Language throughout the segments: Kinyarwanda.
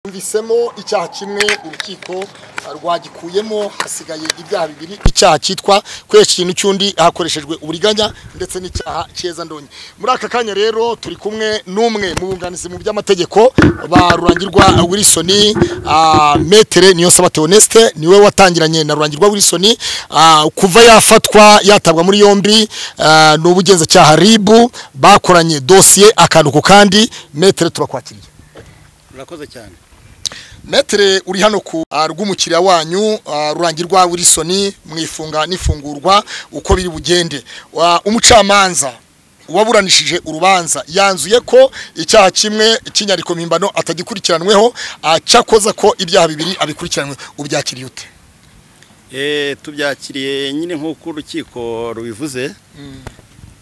bahisemo icyaha kimwe urukiko rwagikuyemo hasigaye ibyaha bibiri icyaha cyitwa kwesha ikintu cy'undi hakoreshejwe uburiganya ndetse n'icyaha cyeza ndonye muri aka kanya rero turi kumwe n'umwe mu bunganizi mu by'amategeko ba rurangirwa wilson ah, metere niyo saba theoneste niwe watangiranye na rurangirwa wilson ah, kuva yafatwa yatabwa muri yombi ah, ni ubugenzacyaha ribu bakoranye dosiye akantu ku kandi metere turakwakiriye urakoze cyane metere uri hano ku ah, rw'umukiriya wanyu ah, rurangirwa wilson mwifunga n'ifungurwa uko biri bugende Wa- umucamanza uwaburanishije urubanza yanzuye ko icyaha kimwe cy'inyandiko mpimbano atagikurikiranweho ah, cyakoza ko ibyaha bibiri abikurikiranwe ubyakiriye ute Eh, tubyakiriye nyine nk'uko urukiko rubivuze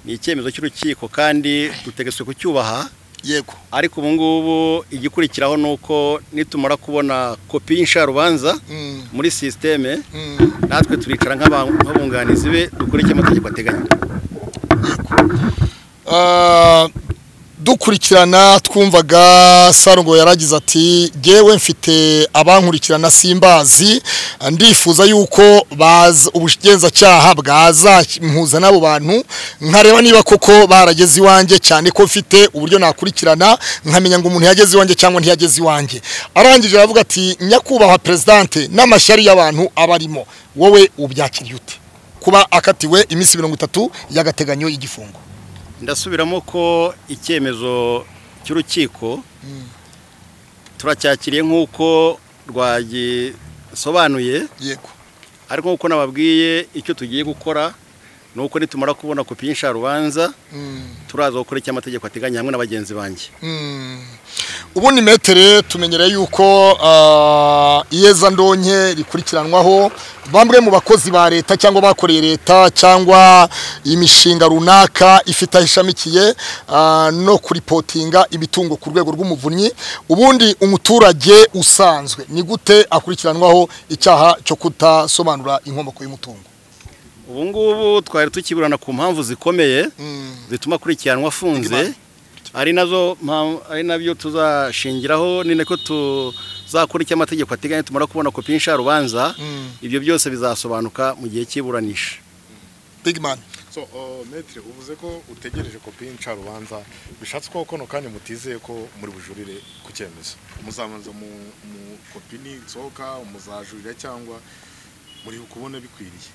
ni icyemezo cy'urukiko kandi dutegetswe kucyubaha yego ariko ubu ngubu igikurikiraho ni uko nitumara kubona kopi y'insharubanza Mm, muri sisiteme mm. natwe turicara nk'aba- nk'abunganizi be dukora icyo amategeko ateganya Ah, dukurikirana twumvaga sarongo yaragize ati jyewe mfite abankurikirana simbazi ndifuza yuko baza ubugenzacyaha bwazampuza n'abo bantu nkareba niba koko barageze iwanjye cyane ko mfite uburyo nakurikirana nkamenya ngo umuntu yageze iwanjye cyangwa ntiyageze iwanjye arangije aravuga ati nyakubahwa perezidante n'amashyari y'abantu abarimo wowe ubyakiriye ute kuba akatiwe iminsi mirongo itatu y'agateganyo y'igifungo ndasubiramo ko icyemezo cy'urukiko turacyakiriye nk'uko rwagisobanuye yego ariko nk'uko nababwiye icyo tugiye gukora ni uko nitumara kubona kopi y'insharubanza turaza gukora icyo amategeko ateganya hamwe na bagenzi banjye ubundi metere tumenyereye yuko ah, iyeza ndonke rikurikiranwaho bamwe mu bakozi ba leta cyangwa bakoreye leta cyangwa imishinga runaka ifite aho ishamikiye ah, no kuripotinga imitungo ku rwego rw'umuvunyi ubundi umuturage usanzwe ni gute akurikiranwaho icyaha cyo kutasobanura inkomoko y'umutungo ubu ngubu twari tukiburana ku mpamvu zikomeye zituma akurikiranwa afunze ari nazo mpam- ari nabyo tuzashingiraho ni nako tuzakora icyo amategeko ateganya tumara kubona kopi y'insharubanza ibyo byose bizasobanuka mu gihe cy'iburanisha bigimani so uh, metre uvuze ko utegereje kopi y'incarubanza bishatse ko kano kanya mutizeye ko muri bujurire ku cyemezo muzabanza mu, mu kopi nitsohoka muzajurira cyangwa muri kubona bikwiriye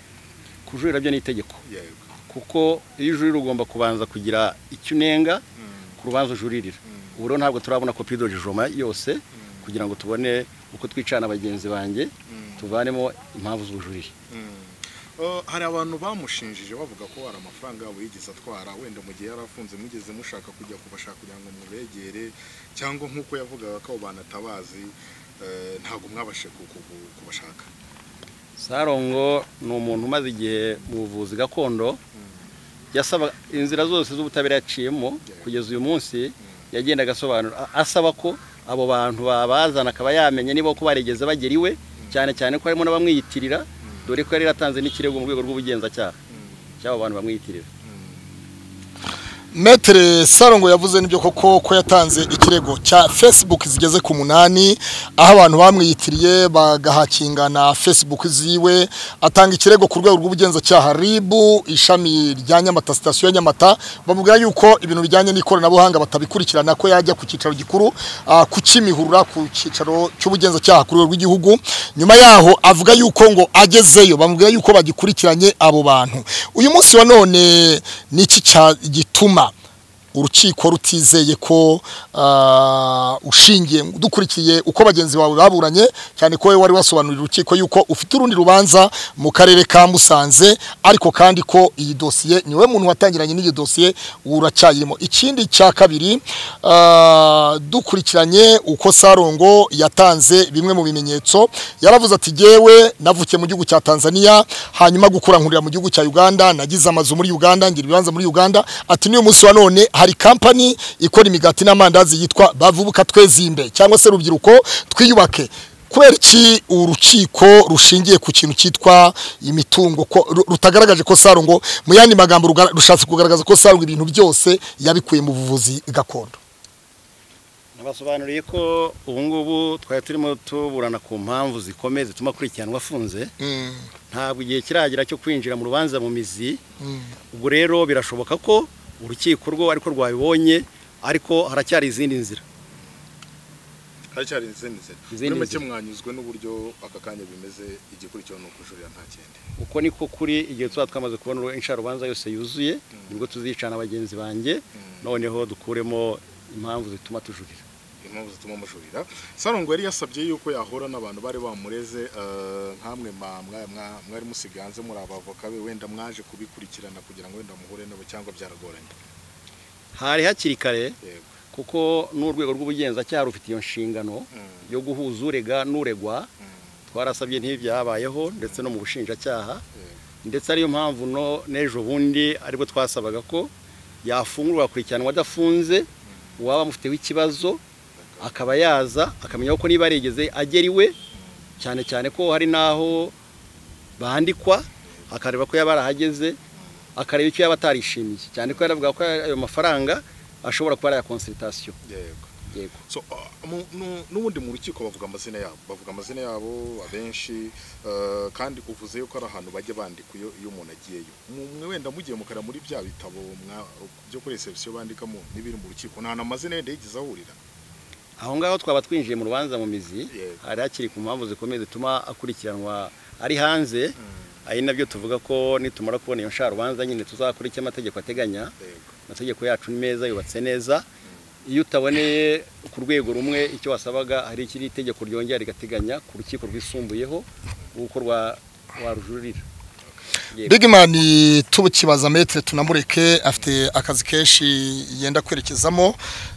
kujurira byo ni itegeko yego kuko iyo ujurira ugomba kubanza kugira icyo unenga Mm. ku rubanza ujuririra ubu rero ntabwo turabona kopi y'idojijoma yose kugira ngo tubone uko twicana bagenzi banjye tuvanemo impamvu z'ubujurire Mm. Uh, hari abantu bamushinjije bavuga ko hari amafaranga yabo yigeze atwara wenda mu gihe yari afunze mugeze mushaka kujya kubashaka kugira ngo mubegere cyangwa nk'uko yavugaga ko abo bantu atabazi eh, ntabwo mwabashe ku- ku- ku- kubashaka sarongo ni umuntu umaze igihe mu buvuzi gakondo yasaba inzira zose z'ubutabera yaciyemo kugeza uyu munsi yagendaga asobanura a- asaba ko abo bantu babazana akaba yamenya niba ko barigeze bagera iwe cyane cyane ko harimo n'abamwiyitirira dore ko yari yaratanze n'ikirego mu rwego rw'ubugenzacyaha cy'abo bantu bamwiyitirira metere sarongo yavuze n'ibyo koko ko yatanze ikirego cya facebook zigeze ku munani aho abantu bamwiyitiriye bagahakingana facebook ziwe atanga ikirego ku rwego rw'ubugenzacyaha ribu ishami rya nyamata sitasiyo ya nyamata bavuga yuko ibintu bijyanye n'ikoranabuhanga batabikurikirana ko yajya ku cyicaro gikuru ah, ku kimihurura ku cyicaro cy'ubugenzacyaha ku rwego rw'igihugu nyuma yaho avuga yuko ngo agezeyo bamubwira yuko bagikurikiranye abo bantu uyu munsi wa none ni iki cya- gituma urukiko rutizeye ko ah, ushingiye dukurikiye uko bagenzi bawe baburanye cyane ko wowe wari wasobanurira urukiko yuko ufite urundi rubanza mu karere ka musanze ariko kandi ko iyi dosiye niwe muntu watangiranye n'iyi dosiye uracyayirimo ikindi cya kabiri ah, dukurikiranye uko sarongo yatanze bimwe mu bimenyetso yaravuze ati jyewe navukiye mu gihugu cya tanzania hanyuma gukura nkurira mu gihugu cya uganda nagize amazu muri uganda ngira ibibanza muri uganda ati n'uyu munsi wa none hari kampani ikora imigati n'amandazi yitwa bavubuka twezimbe cyangwa se rubyiruko twiyubake kubera iki urukiko rushingiye ku kintu cyitwa imitungo ko ru- rutagaragaje ko sarongo mu yandi magambo rugara- rushatse kugaragaza ko sarongo ibintu byose yabikuye mu buvuzi gakondo ni basobanuriye ko ubu ngubu twari turimo tuburana ku mpamvu zikomeye zituma akurikiranwa afunze Mm, ntabwo igihe kiragera cyo kwinjira mu rubanza mu mizi mm, ubwo rero birashoboka ko urukiko rwo ariko rwabibonye ariko haracyari izindi nzira haracyari izindi nzira Izindi muri make nzira. mwanyuzwe n'uburyo aka kanya bimeze igikurikiyeho ni ukujurira nta kindi uko niko kuri igihe tuba twamaze kubona uru- incarubanza yose yuzuye nibwo tuzicana bagenzi banjye noneho dukuremo impamvu zituma tujurira impamvu zituma mujurira sarongo yari yasabye yuko yahura n'abantu bari bamureze eh, nkamwe ma- mwa- mwa- mwari musigaye hanze muri abavoka be wenda mwaje kubikurikirana kugira ngo wenda muhure nabo cyangwa byaragoranye hari hakiri kare yego kuko n'urwego rw'ubugenzacyaha rufite iyo nshingano Mm, yo guhuza urega n'uregwa mm, twarasabye ntibyabayeho ndetse no mu bushinjacyaha yego. ndetse ariyo mpamvu no n'ejo bundi aribwo twasabaga ko yafungurwa akurikiranwa adafunze uwaba amufiteho ikibazo akaba yaza akamenya ko niba yarigeze agera iwe cyane cyane ko hari n'aho bandikwa akareba ko yaba arahageze akareba icyo yaba atarishimiye cyane ko yaravuga ko ayo mafaranga ashobora kuba ari aya konsiritasiyo yego yego so ah, mu- nu- n'ubundi mu rukiko bavuga amazina yabo bavuga amazina yabo abenshi eh, kandi uvuze yuko ari ahantu bajya bandika iyo iyo umuntu agiyeyo Mu- mwe wenda mugiye mukareba muri bya bitabo mwa- byo kuri reception bandikamo n'ibiri mu rukiko nta na mazina yenda yigeze ahurira aho ngaho twaba twinjiye mu rubanza mu mizi Yego. hari hakiri ku mpamvu zikomeye zituma akurikiranwa ari hanze ari nabyo tuvuga ko nitumara kubona iyo nsharubanza nyine tuzakora icyo amategeko ateganya yego amategeko yacu ni meza yubatse neza iyo utaboneye ku rwego rumwe icyo wasabaga hari ikiri itegeko ryongera rigateganya ku rukiko rwisumbuyeho uko rwa- warujurira Yego. Big man tubukibaza metre tunamureke afite akazi kenshi yenda kwerekezamo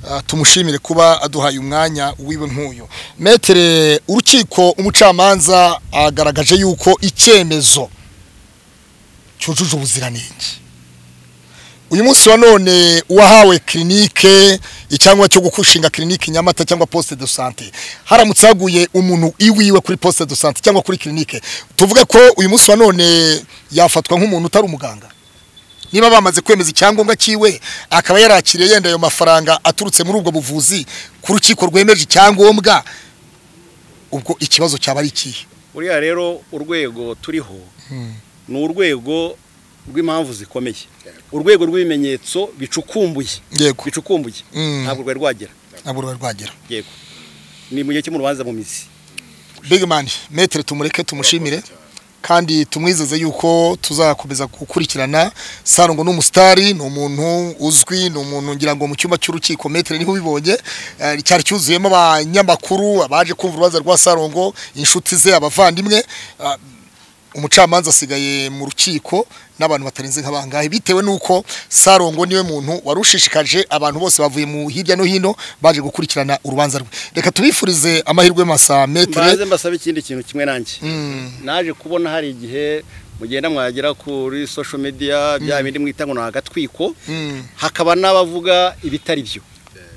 ah, tumushimire kuba aduhaye umwanya wiwe nk'uyu metre urukiko umucamanza agaragaje yuko icyemezo cyujuje ubuziranenge uyu munsi wa none uwahawe kirinike icyangombwa cyo gushinga kirinike nyamata cyangwa poste de sante haramutse haguye umuntu iwiwe kuri poste de sante cyangwa kuri kirinike tuvuge ko uyu munsi wa none yafatwa nk'umuntu utari umuganga niba bamaze kwemeza icyangombwa cyiwe akaba yarakiriye yenda ayo mafaranga aturutse muri ubwo buvuzi ku rukiko rwemeje icyangombwa ubwo ikibazo cyaba ari ikihe buriya rero urwego turiho Hmm. ni urwego rw'impamvu zikomeye Yego. urwego rw'ibimenyetso bicukumbuye yego bicukumbuye Mm. ntabwo rwari rwagera ntabwo ruba rwagera yego ni mu gihe cyo mu rubanza mu mizi bigman metere tumureke tumushimire kandi tumwizeze yuko tuzakomeza gukurikirana sarongo ni umusitari ni umuntu uzwi ni umuntu ngira ngo mu cyumba cy'urukiko metere niho ubibonye eh, cyari cyuzuyemo abanyamakuru abaje kumva urubanza rwa sarongo inshuti ze abavandimwe Ah, umucamanza asigaye mu rukiko n'abantu batarenze nk'abangahe bitewe n'uko sarongo niwe muntu warushishikaje abantu bose bavuye mu hirya no hino baje gukurikirana urubanza rwe reka tubifurize amahirwe masa metere mbanze mbasabe ikindi kintu kimwe nanjye Mm. naje kubona hari igihe mugenda mwagera kuri social media bya bindi mwita ngo ni agatwiko Mm. hakaba n'abavuga ibitari byo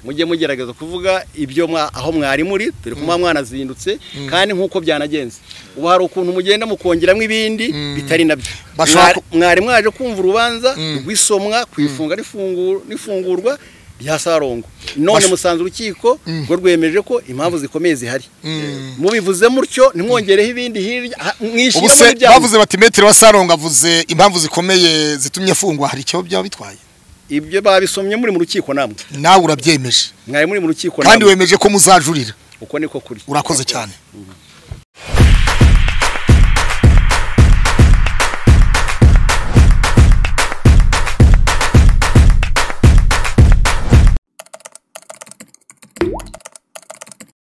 mujye mugerageza kuvuga ibyo mwa- aho mwari muri dore ko muba mwanazindutse kandi nk'uko byanagenze ubu hari ukuntu mugenda mukongeramo ibindi bitari nabyo Bashobora Mwari- mwari mwaje kumva urubanza rw'isomwa ku ifunga n'ifungu- n'ifungurwa rya sarongo none Basho- musanze urukiko rwo rwemeje ko impamvu zikomeye zihari Mm. mubivuze mutyo ntimwongereho ibindi hirya ha- mwishyire ubu muri se bya bavuze bati metero wa sarongo avuze impamvu zikomeye zitumye afungwa hari icyo byaba bitwaye ibyo babisomye muri mu rukiko namwe nawe urabyemeje mwari muri mu rukiko kandi namwe wemeje ko muzajurira uko niko kuri urakoze cyane